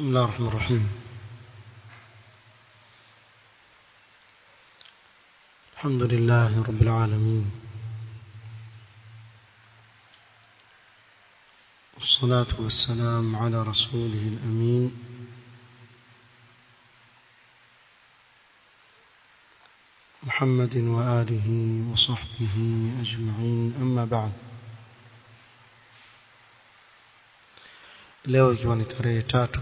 بسم الله الرحمن الرحيم الحمد لله رب العالمين والصلاة والسلام على رسوله الأمين محمد وآله وصحبه أجمعين أما بعد leo ikiwa ni tarehe tatu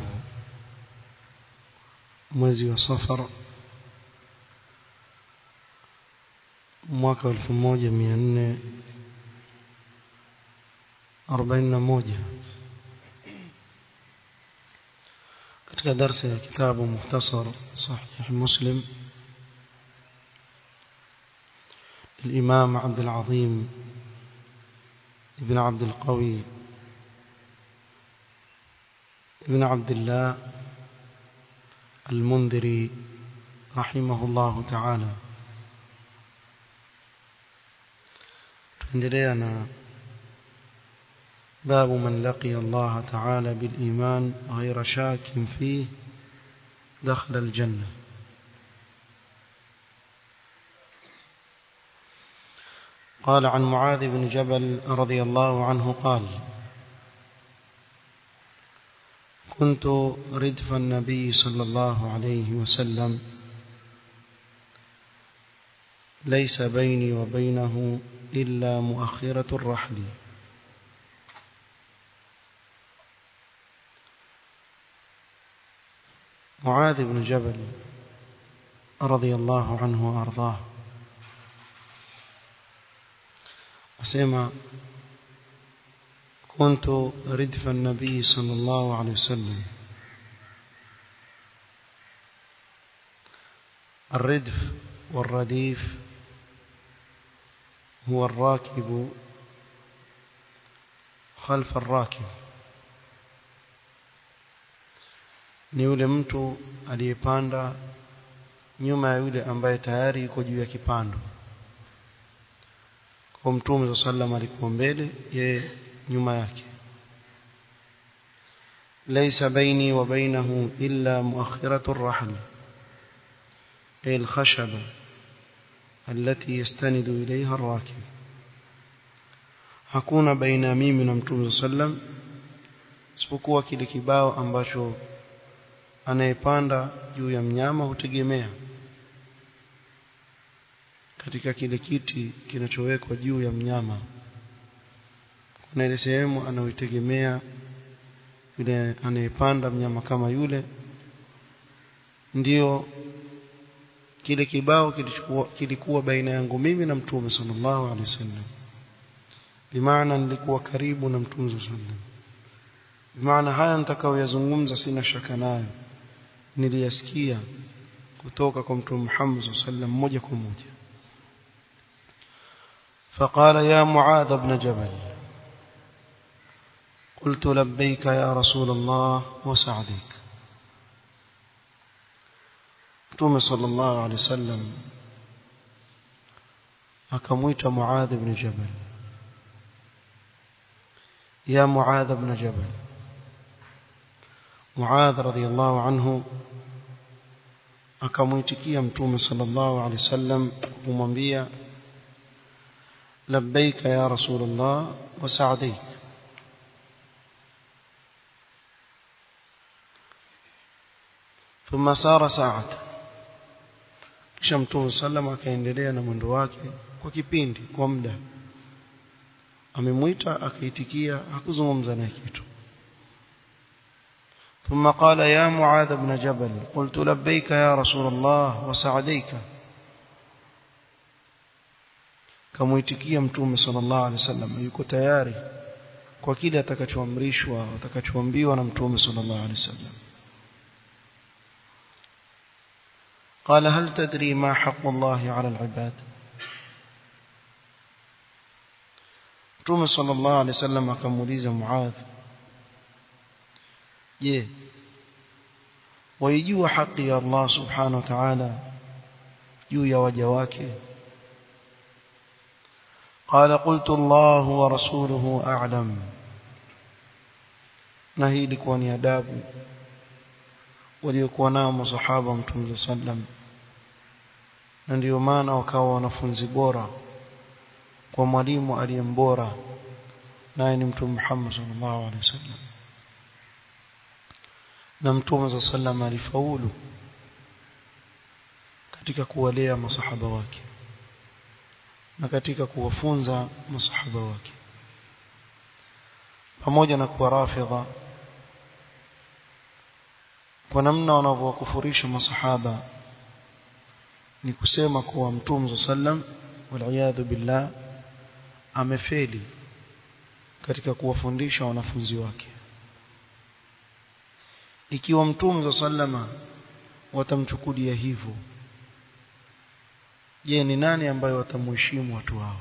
mwezi wa safar mwaka wa elfu moja mia nne arobaini na moja katika darsa ya kitabu mukhtasar sahih muslim الإمام عبد العظيم ابن عبد القوي ابن عبد الله المنذري رحمه الله تعالى تندلينا باب من لقي الله تعالى بالإيمان غير شاك فيه دخل الجنة قال عن معاذ بن جبل رضي الله عنه قال كنت ردف النبي صلى الله عليه وسلم ليس بيني وبينه إلا مؤخرة الرحل معاذ بن جبل رضي الله عنه وأرضاه أسمع كنت ردف النبي صلى الله عليه وسلم الردف والرديف هو الراكب خلف الراكب ni yule mtu aliyepanda nyuma ya yule ambaye tayari yuko juu ya kipando kwa mtume sallam alikuwa mbele yeye nyuma yake ليس بيني وبينه إلا مؤخرة الرحل أي الخشبة التي يستند إليها الراكب hakuna baina ya mimi na mtume sallam isipokuwa kile kibao ambacho anayepanda juu ya mnyama hutegemea katika kile kiti kinachowekwa juu ya mnyama kuna ile sehemu anayoitegemea yule anayepanda mnyama kama yule ndio kile kibao kilikuwa, kilikuwa baina yangu mimi na mtume sallallahu alaihi wasallam bimaana nilikuwa karibu na mtume sallallahu alaihi wasallam bimaana haya nitakayoyazungumza sina shaka nayo niliyasikia kutoka kwa mtume Muhammad sallallahu alaihi wasallam moja kwa moja فقال يا معاذ بن جبل قلت لبيك يا رسول الله وسعديك متوم صلى الله عليه وسلم أكميت معاذ بن جبل يا معاذ بن جبل معاذ رضي الله عنه akamwitikia mtume sallallahu alaihi wasallam kumwambia labbaika ya rasulullah wa sa'daik ثم سار ساعة kisha mtume sallam akaendelea na mwendo wake kwa kipindi kwa muda amemwita akaitikia hakuzungumza naye kitu ثم قال يا معاذ بن جبل قلت لبيك يا رسول الله وسعديك kamuitikia mtume sallallahu alaihi wasallam yuko tayari kwa kile atakachoamrishwa atakachoambiwa na mtume sallallahu alaihi wasallam قال هل تدري ما حق الله على العباد mtume sallallahu alaihi wasallam akamuuliza muadh je waijua haki ya Allah subhanahu wa ta'ala juu ya waja wake قال قلت الله ورسوله أعلم na hii ilikuwa ni adabu waliokuwa nao masahaba mtume sallam na ndio maana wakawa wanafunzi bora kwa mwalimu aliyembora naye ni mtume Muhammad sallallahu alaihi wasallam na mtume sallam alifaulu katika kuwalea masahaba wake na katika kuwafunza masahaba wake pamoja na kuwa rafidha kwa namna wanavyowakufurisha masahaba ni kusema kuwa mtume sallam waliyadhu billah amefeli katika kuwafundisha wanafunzi wake ikiwa mtume sallama watamchukulia hivyo je ni nani ambaye watamheshimu watu hawa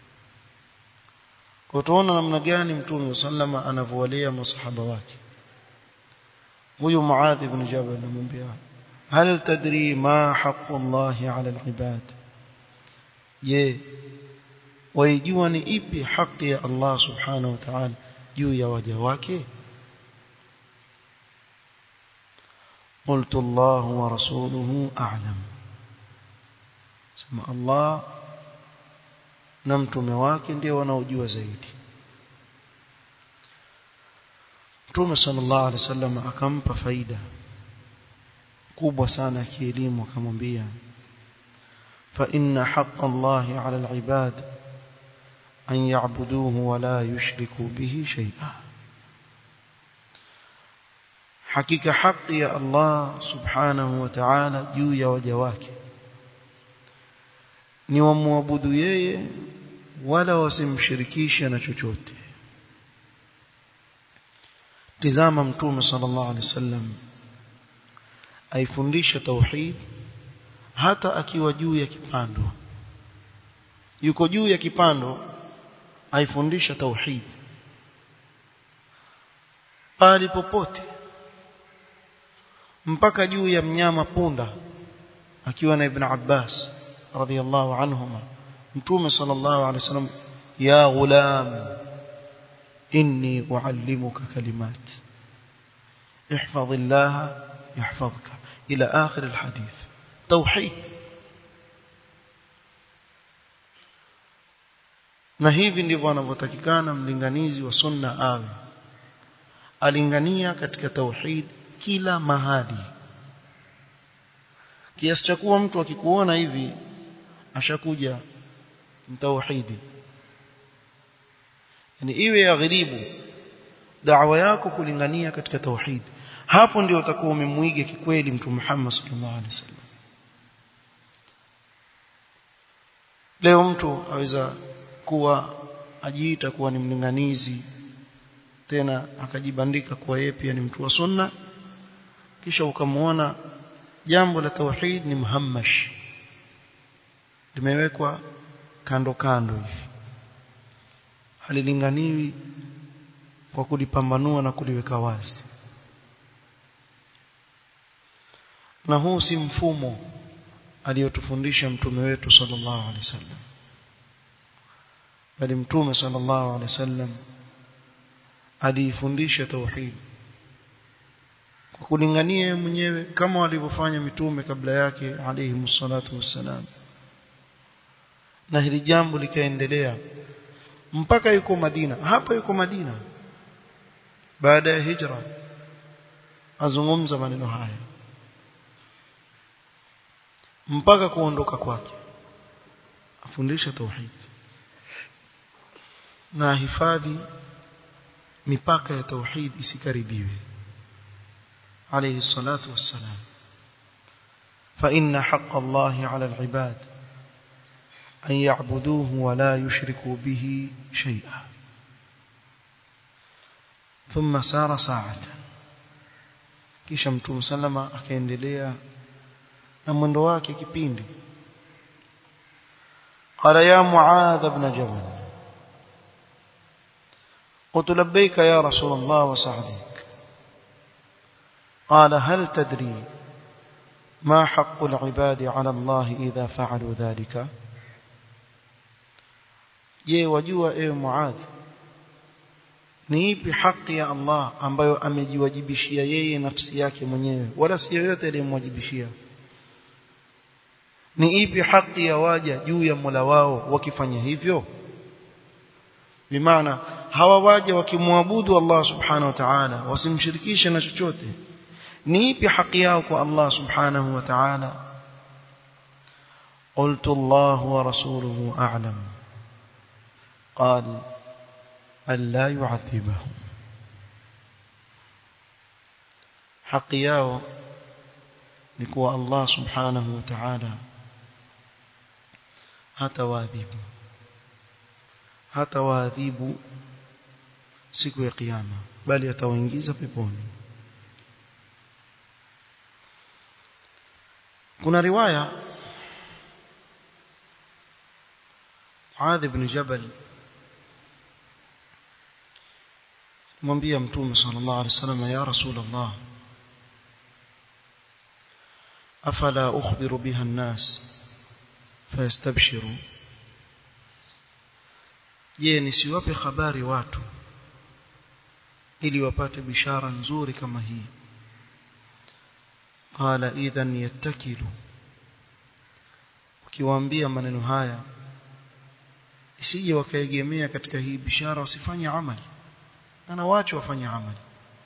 kwa tuona namna gani mtume sallama anavyowalea masahaba wake huyu Muadh ibn Jabal anamwambia hal tadri ma haqqu Allah ala al-ibad je waijua ni ipi haki ya Allah subhanahu wa ta'ala juu ya waja wake قلت الله ورسوله أعلم سمع الله na mtume wake ndio wanaojua zaidi Mtume sallallahu alaihi wasallam akampa faida kubwa sana ya kielimu akamwambia fa inna haqqa Allahi 'ala al-'ibad an ya'buduhu wa la yushriku bihi shay'a hakika haki ya Allah subhanahu wa ta'ala juu ya waja wake ni wamwabudu yeye wala wasimshirikishe na chochote tizama mtume sallallahu alaihi wasallam aifundisha tauhid hata akiwa juu ya kipando yuko juu ya kipando aifundisha tauhid pale popote mpaka juu ya mnyama punda akiwa na ibn Abbas radhiyallahu anhuma mtume sallallahu alaihi wasallam ya ghulam inni uallimuka kalimat احفظ الله يحفظك الى اخر الحديث توحيد na hivi ndivyo anavyotakikana mlinganizi wa sunna awe alingania katika tauhid kila mahali kiasi cha kuwa mtu akikuona hivi ashakuja mtauhidi yani iwe ya gharibu da'wa yako kulingania katika tauhid hapo ndio utakuwa umemwiga kikweli mtu Muhammad sallallahu alaihi wasallam leo mtu aweza kuwa ajiita kuwa ni mlinganizi tena akajibandika kuwa yeye pia ni mtu wa sunna kisha ukamwona jambo la tauhid ni muhammash limewekwa kando kando hivi halilinganiwi kwa kulipambanua na kuliweka wazi na huu si mfumo aliyotufundisha mtume wetu sallallahu alaihi wasallam bali mtume sallallahu alaihi wasallam aliifundisha tauhid kwa kulingania mwenyewe kama walivyofanya mitume kabla yake alayhi msalatu wassalam na hili jambo likaendelea mpaka yuko Madina hapa yuko Madina baada ya hijra azungumza maneno haya mpaka kuondoka kwake afundisha tauhid na hifadhi mipaka ya tauhid isikaribiwe عليه الصلاة والسلام فإن حق الله على العباد أن يعبدوه ولا يشركوا به شيئا ثم سار ساعة kisha mtume salama akaendelea na mwendo wake kipindi qala ya muadh ibn jabal قلت لبيك يا رسول الله وسعديك قال هل تدري ما حق العباد على الله إذا فعلوا ذلك je wajua ewe muadh ni ipi haki ya Allah ambayo amejiwajibishia yeye nafsi yake mwenyewe wala si yoyote aliyemwajibishia ni ipi haki ya waja juu ya Mola wao wakifanya hivyo bimaana hawa waja wakimwabudu Allah subhanahu wa ta'ala wasimshirikishe na chochote ni ipi haki yao kwa Allah subhanahu wa ta'ala قلت الله ورسوله أعلم قال ألا يعذبهم حق yao ni kuwa Allah subhanahu wa ta'ala hatawaadhibu hatawaadhibu siku ya kiyama bali atawaingiza peponi kuna riwaya Muadh ibn Jabal mwambia mtume sallallahu alaihi wasallam ya rasulullah afala ukhbiru biha an-nas fayastabshiru je nisiwape habari watu ili wapate bishara nzuri kama hii qala idhan yattakilu ukiwaambia maneno haya isije wakaegemea katika hii bishara wasifanye amali ana wacho wafanye amali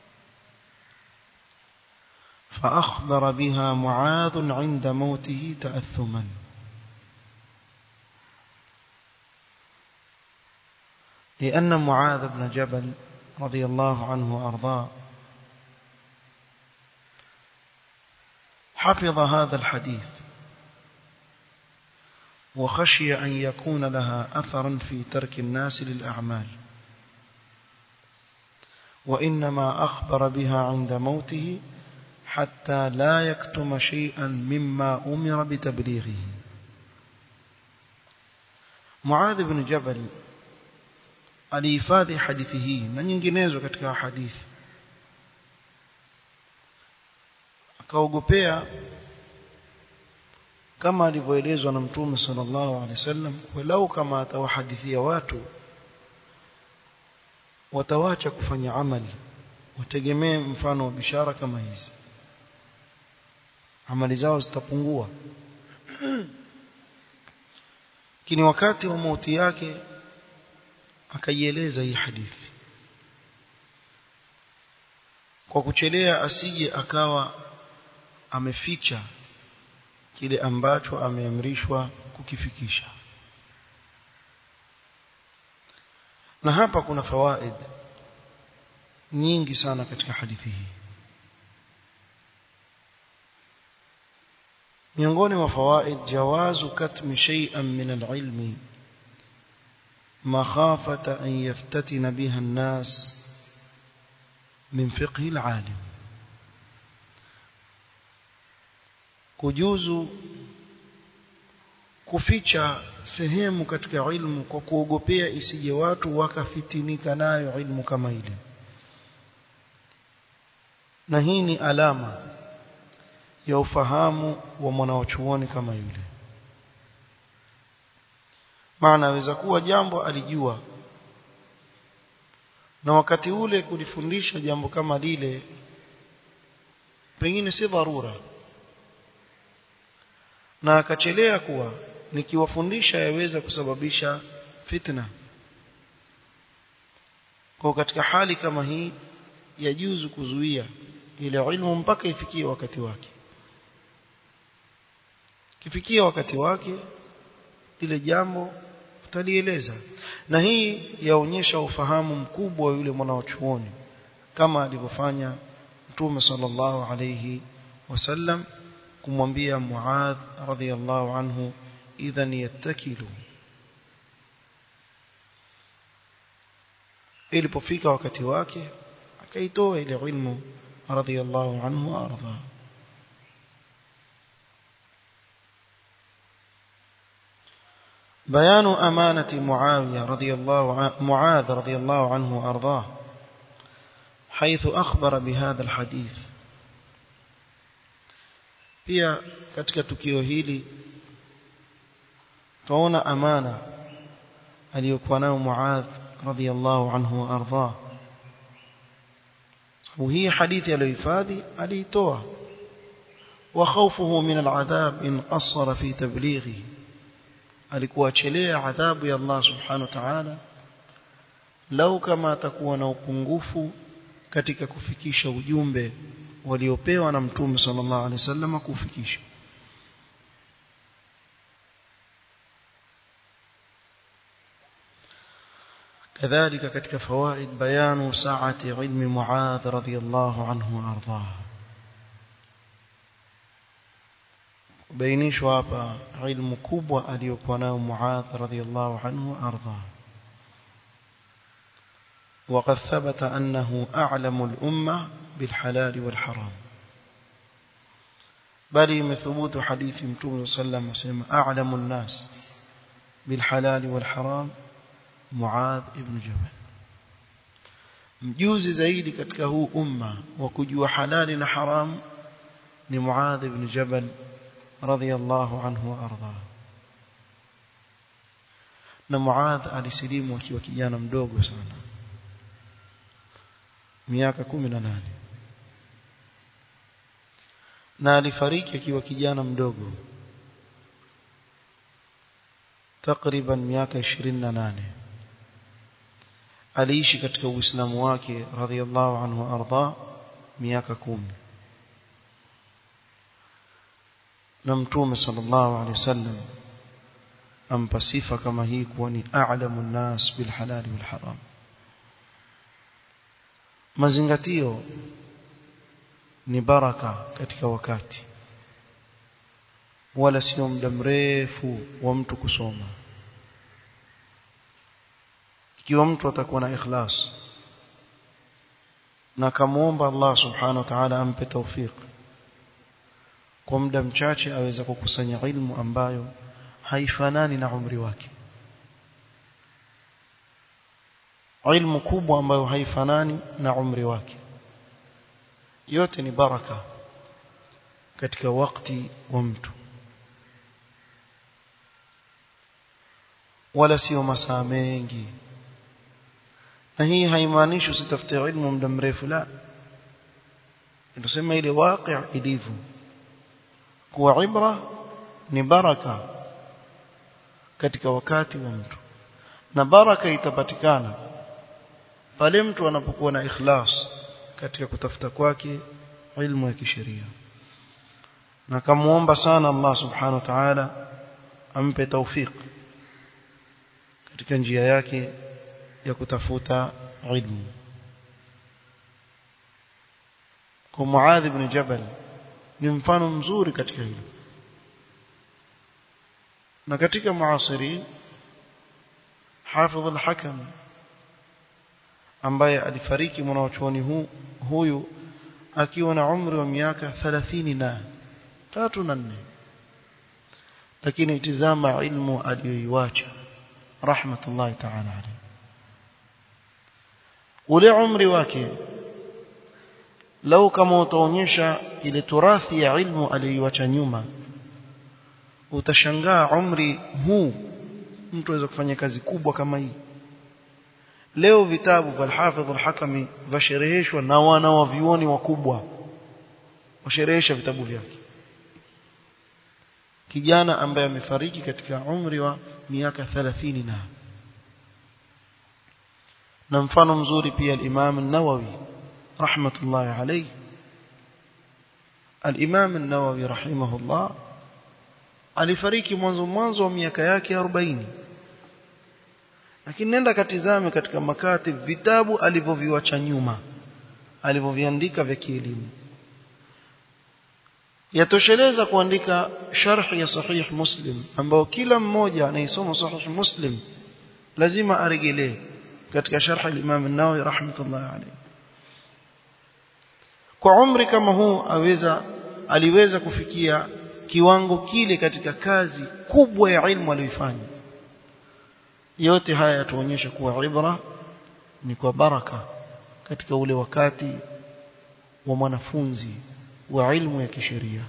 فأخبر بها معاذ عند موته تأثما لأن معاذ بن جبل رضي الله عنه وأرضاه حفظ هذا الحديث وخشي أن يكون لها أثرا في ترك الناس للأعمال وإنما أخبر بها عند موته حتى لا يكتم شيئا مما أمر بتبليغه معاذ بن جبل alihifadhi hadithi hii na nyinginezo katika hadithi akaogopea kama alivyoelezwa na mtume sallallahu alaihi wasallam walau kama atawahadithia watu watawacha kufanya amali wategemee mfano wa bishara kama hizi amali zao zitapungua lakini wakati wa mauti yake akaieleza hii hadithi kwa kuchelea asije akawa ameficha kile ambacho ameamrishwa kukifikisha na hapa kuna fawaid nyingi sana katika hadithi hii miongoni mwa fawaid jawazu katmi shay'an min al-ilmi مخافة أن يفتتن بها الناس من فقه العالم kujuzu kuficha sehemu katika ilmu kwa kuogopea isije watu wakafitinika nayo ilmu kama ile na hii ni alama ya ufahamu wa mwanachuoni kama yule maana aweza kuwa jambo alijua na wakati ule kulifundisha jambo kama lile pengine si dharura na akachelea kuwa nikiwafundisha yaweza kusababisha fitna kwa katika hali kama hii yajuzu kuzuia ile ilmu mpaka ifikie wakati wake kifikia wakati wake ile jambo utalieleza na hii yaonyesha ufahamu mkubwa wa yule mwanachuoni kama alivyofanya Mtume sallallahu alayhi wasallam kumwambia Muadh radhiyallahu anhu idhan yattakilu ilipofika wakati wake akaitoa ile ilmu radhiyallahu anhu arda بيان أمانة معاوية رضي الله عنه معاذ رضي الله عنه وأرضاه حيث أخبر بهذا الحديث pia katika tukio hili tuona amana aliyokuwa nayo Muadh radhiyallahu anhu wa ardhah sababu hii hadithi aliyohifadhi aliitoa وخوفه من العذاب إن قصر في تبليغه alikuwa achelea adhabu ya Allah subhanahu wa ta'ala lau kama atakuwa na upungufu katika kufikisha ujumbe waliopewa na mtume sallallahu alaihi wasallam kufikisha كذلك katika fawaid bayanu sa'ati ilmi Muadh radhiyallahu anhu ardhah bainishwa hapa ilmu kubwa aliyokuwa nayo Muadh radhiyallahu anhu ardhah وقد ثبت أنه أعلم الأمة بالحلال والحرام بل مثبوت حديث متوم صلى الله عليه وسلم أعلم الناس بالحلال والحرام معاذ ابن جبل mjuzi zaidi katika huu umma wa kujua halali na haram ni Muadh ibn Jabal radhiyallahu anhu wa arda na Muadh alisilimu akiwa kijana mdogo sana miaka 18 na alifariki akiwa kijana mdogo takriban miaka 28 aliishi katika uislamu wake radhiallahu anhu arda miaka kumi na mtume sallallahu alaihi wasallam ampa sifa kama hii kuwa ni a'lamu nnas bil halali wal haram mazingatio ni baraka katika wakati wala sio muda mrefu wa mtu kusoma ikiwa mtu atakuwa na ikhlas na kamuomba Allah subhanahu wa ta'ala ampe tawfik kwa muda mchache aweza kukusanya ilmu ambayo haifanani na umri wake ilmu kubwa ambayo haifanani na umri wake yote ni baraka katika wakati wa mtu wala sio masaa mengi na hii haimaanishi usitafute ilmu muda mrefu la tunasema ile waqi' ilivyo kuwa ibra ni baraka katika wakati wa mtu na baraka itapatikana pale mtu anapokuwa na ikhlas katika kutafuta kwake ilmu ya kisheria na kamuomba sana Allah subhanahu wa ta'ala ampe tawfik katika njia yake ya kutafuta ilmu kwa Muadh ibn Jabal ni mfano mzuri katika hilo na katika muasiri Hafidh al-Hakam ambaye alifariki mwanachuoni hu, huyu akiwa na umri wa miaka 30 na tatu na nne lakini itizama ilmu aliyoiacha rahmatullahi ta'ala alayhi ule umri wake lau kama utaonyesha ile turathi ya ilmu aliyoiacha nyuma utashangaa umri huu mtu aweza kufanya kazi kubwa kama hii leo vitabu vya al-Hafidh al-Hakami vashereheshwa na wana wa vioni wakubwa washerehesha vitabu vyake kijana ambaye amefariki katika umri wa miaka 30 na na mfano mzuri pia al-Imam an-Nawawi rahmatullahi alayhi al-Imam an-Nawawi rahimahullah alifariki mwanzo mwanzo wa miaka yake 40 lakini nenda katizame katika makati vitabu alivyoviacha nyuma alivyoviandika vya kielimu yatosheleza kuandika sharh ya sahih muslim ambao kila mmoja anayesoma sahih muslim lazima aregelee katika sharh al-Imam an-Nawawi rahmatullahi alayhi kwa umri kama huu aweza aliweza kufikia kiwango kile katika kazi kubwa ya ilmu aliyoifanya yote haya yatuonyesha kuwa ibra ni kwa baraka katika ule wakati wa mwanafunzi wa ilmu ya kisheria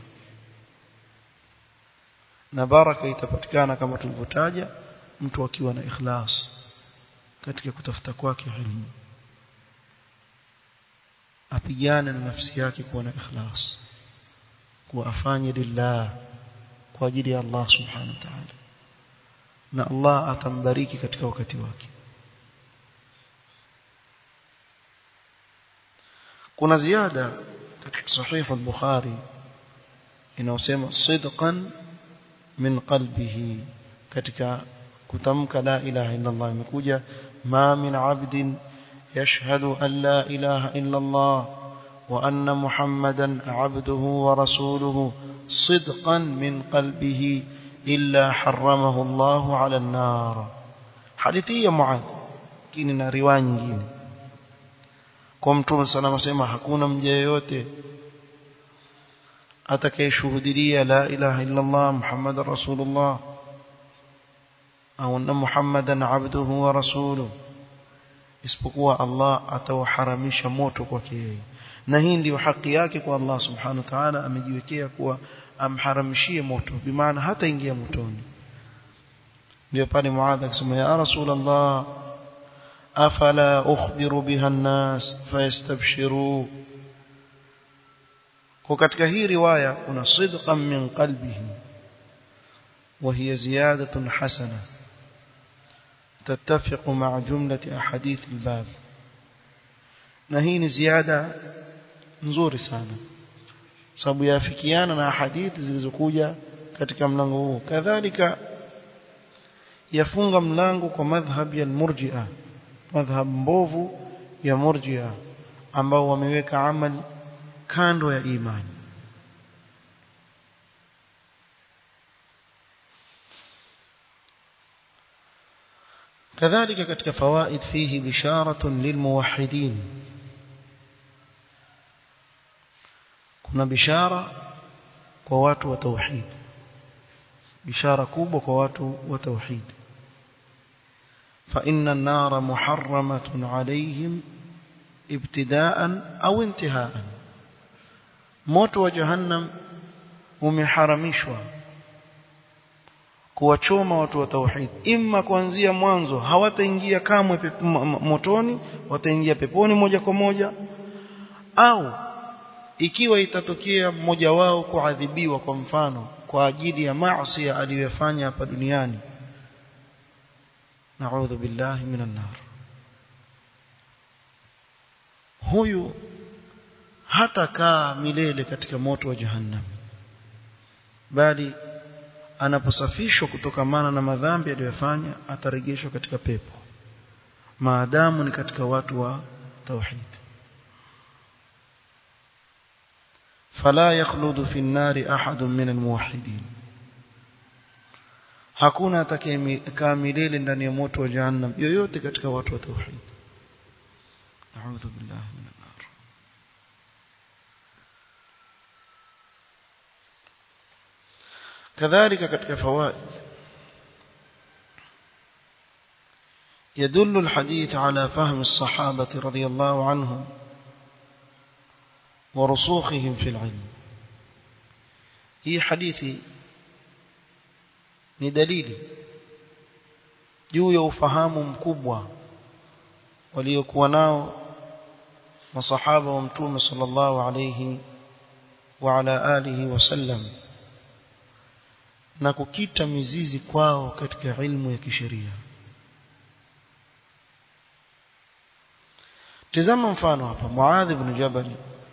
na baraka itapatikana kama tulivyotaja mtu akiwa na ikhlas katika kutafuta kwake ilmu apigane na nafsi yake kuwa na ikhlas kuwa afanye lillah kwa ajili ya Allah subhanahu wa ta'ala na Allah atambariki katika wakati wake kuna ziada katika sahih al-Bukhari inayosema sidqan min qalbihi katika kutamka la ilaha illa Allah imekuja ma min abdin yashhadu an la ilaha illa Allah wa anna muhammadan abduhu wa rasuluhu sidqan min qalbihi illa harramahu Allah ala an-nar hadithi ya Muadh kini na riwaya nyingine kwa mtume sallallahu sema hakuna mja yeyote atakayeshuhudia la ilaha illa Allah muhammadar rasulullah au anna muhammadan abduhu wa rasuluhu isipokuwa Allah atauharamisha moto kwake yeye na hii ndio haki yake kwa Allah subhanahu wa ta'ala amejiwekea kuwa amharamishie moto bimaana hata ingia motoni ndio pale Muadh akasema ya rasulullah afala ukhbiru biha an-nas fayastabshiru kwa katika hii riwaya kuna sidqan min qalbihi وهي زيادة حسنة تتفق مع جملة أحاديث الباب نهين زيادة nzuri sana sababu yafikiana na hadithi zilizokuja katika mlango huu kadhalika yafunga mlango kwa madhhab ya murji'a madhhab mbovu ya murji'a ambao wameweka amali kando ya imani كذلك katika fawaid fihi bisharatun lilmuwahhidin kuna bishara kwa watu wa tauhid bishara kubwa kwa watu wa tauhid fa inna an-nara muharramatun alayhim ibtida'an au intiha'an moto wa jahannam umeharamishwa kuwachoma watu wa tauhid imma kuanzia mwanzo hawataingia kamwe motoni wataingia peponi moja kwa moja au ikiwa itatokea mmoja wao kuadhibiwa kwa mfano kwa ajili ya maasi aliyofanya hapa duniani naudhu billahi minan nar huyu hatakaa milele katika moto wa jahannam bali anaposafishwa kutokamana na madhambi aliyofanya atarejeshwa katika pepo maadamu ni katika watu wa tauhid فلا يخلد في النار أحد من الموحدين hakuna atakayekaa milele ndani ya moto wa jahannam yoyote katika watu wa tauhid a'udhu billahi minan nar kadhalika katika fawaid يدل الحديث على فهم الصحابة رضي الله عنهم ورسوخهم في العلم هي حديثي ni dalili juu ya ufahamu mkubwa waliokuwa nao masahaba wa mtume sallallahu alayhi wa ala alihi wasallam na kukita mizizi kwao katika ilmu ya kisheria tazama mfano hapa Muadh ibn Jabal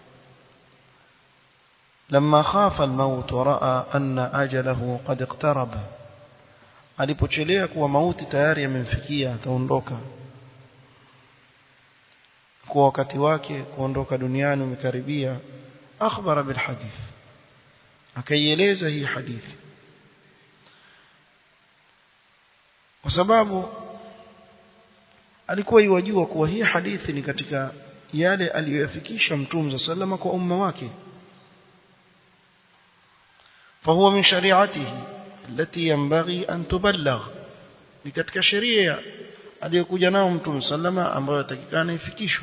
لما خاف الموت ورأى أن أجله قد اقترب alipochelea kuwa mauti tayari yamemfikia ataondoka kwa wakati wake kuondoka duniani umekaribia akhbara bil hadith akaieleza hii hadithi kwa sababu alikuwa iwajua kuwa hii hadithi ni katika yale aliyoyafikisha mtume sallama kwa umma wake فهو من شريعته التي ينبغي أن تبلغ ni katika sheria aliyokuja nao mtume sallama ambayo takikana ifikishwe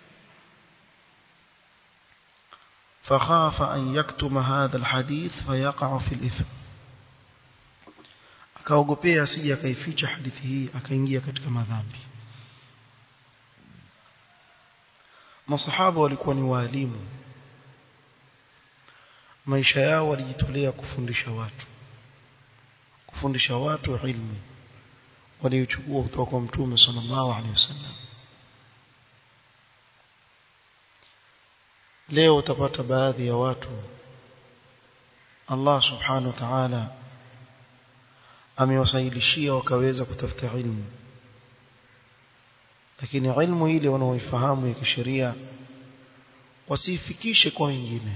فخاف أن يكتم هذا الحديث فيقع في الإثم akaogopea asije akaificha hadithi hii akaingia katika madhambi masahaba walikuwa ni waalimu maisha yao walijitolea kufundisha watu kufundisha watu ilmu waliochukua kutoka kwa mtume sallallahu alaihi wasallam leo utapata baadhi ya watu Allah subhanahu wa ta'ala amewasaidishia wakaweza kutafuta ilmu lakini ilmu ile wanaoifahamu ya kisheria wasiifikishe kwa wengine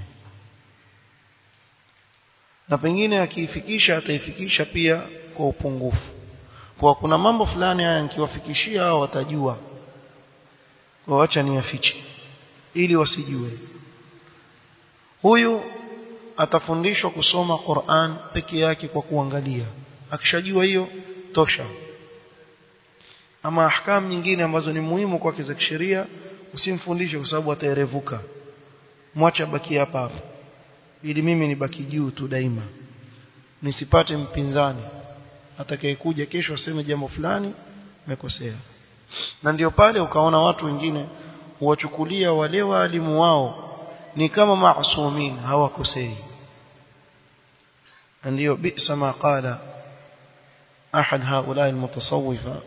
na pengine akiifikisha ataifikisha pia kwa upungufu kwa kuna mambo fulani haya nikiwafikishia hao watajua waacha niyafiche ili wasijue huyu atafundishwa kusoma Qur'an peke yake kwa kuangalia akishajua hiyo tosha ama ahkam nyingine ambazo ni muhimu kwake za kisheria usimfundishe kwa sababu ataerevuka mwache abaki hapa hapa ili mimi nibaki juu tu daima nisipate mpinzani atakayekuja kesho aseme jambo fulani mekosea na ndio pale ukaona watu wengine huwachukulia wale waalimu wao ni kama maasumin hawakosei ndio bisa ma qala ahad haula almutasawwifa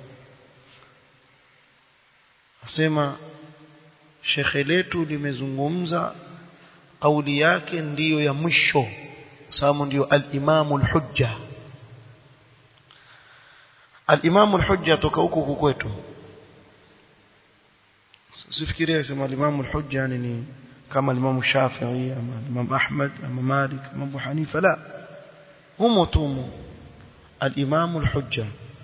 asema shekhe letu limezungumza kauli yake ndiyo ya mwisho sababu ndiyo al-imamu al-hujja al-imamu al-hujja toka huko kwetu usifikirie sema al-imamu al-hujja ni kama al-imamu Shafi'i ama al-imamu Ahmad ama Malik ama Abu Hanifa la humo tumo al-imamu al-hujja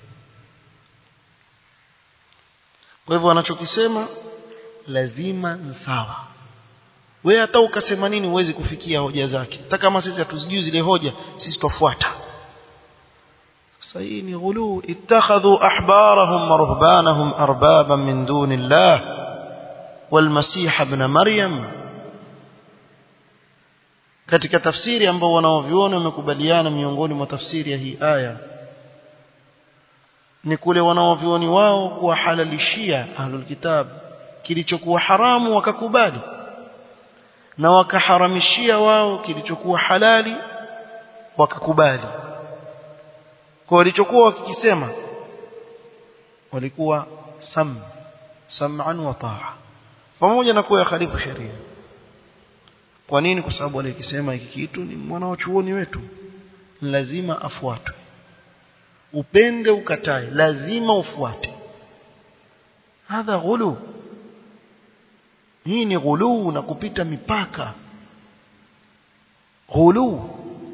kwa hivyo wanachokisema lazima ni sawa wewe hata ukasema nini huwezi kufikia hoja zake hata kama sisi hatuzijui zile hoja sisi tutafuata sasa hii ni ghulu ittakhadhu ahbarahum wa ruhbanahum arbaban min dunillah walmasih ibn maryam katika tafsiri ambao wanaoviona wamekubaliana miongoni mwa tafsiri ya hii aya ni kule wanaovioni wao kuwahalalishia ahlul kitab kilichokuwa haramu wakakubali na wakaharamishia wao kilichokuwa halali wakakubali kwa walichokuwa wakikisema walikuwa sam sam'an wa ta'a pamoja na kuwa khalifu sheria kwa nini kwa sababu alikisema hiki kitu ni mwanachuoni wetu lazima afuatwe upende ukatae lazima ufuate hadha ghulu hii ni ghulu na kupita mipaka ghulu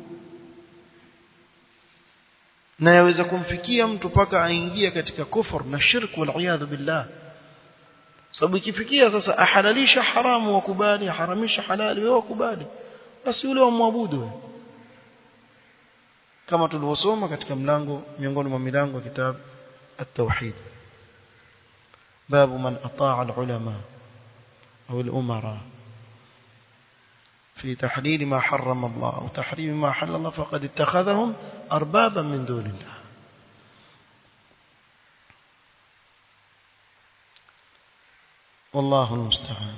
na yaweza kumfikia mtu paka aingie katika kufur na shirk wal billah sababu ikifikia sasa ahalalisha haramu wakubali aharamisha halali wewe wakubali basi yule wamwabudu wewe kama tulivyosoma katika mlango miongoni mwa milango ya kitabu at-tauhid babu man ataa al-ulama au al-umara في تحليل ما حرم الله أو تحريم ما حل الله فقد اتخذهم أربابا من دون الله والله المستعان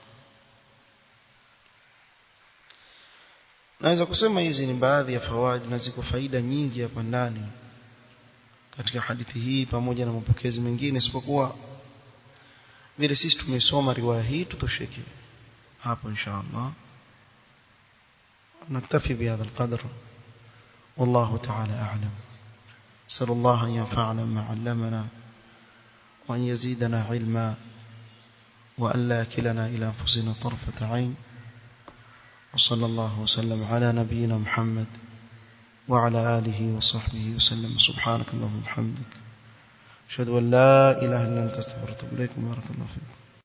naweza kusema hizi ni baadhi ya fawaid na ziko faida nyingi hapa ndani katika hadithi hii pamoja na mapokezi mengine isipokuwa vile sisi tumesoma riwaya hii tutosheke hapo inshallah نكتفي بهذا القدر والله تعالى أعلم سأل الله أن ينفعنا ما علمنا وأن يزيدنا علما وأن لا كلنا إلى أنفسنا طرفة عين وصلى الله وسلم على نبينا محمد وعلى آله وصحبه وسلم سبحانك اللهم وبحمدك أشهد أن لا إله إلا أنت استغفرك وأتوب إليك بارك الله فيكم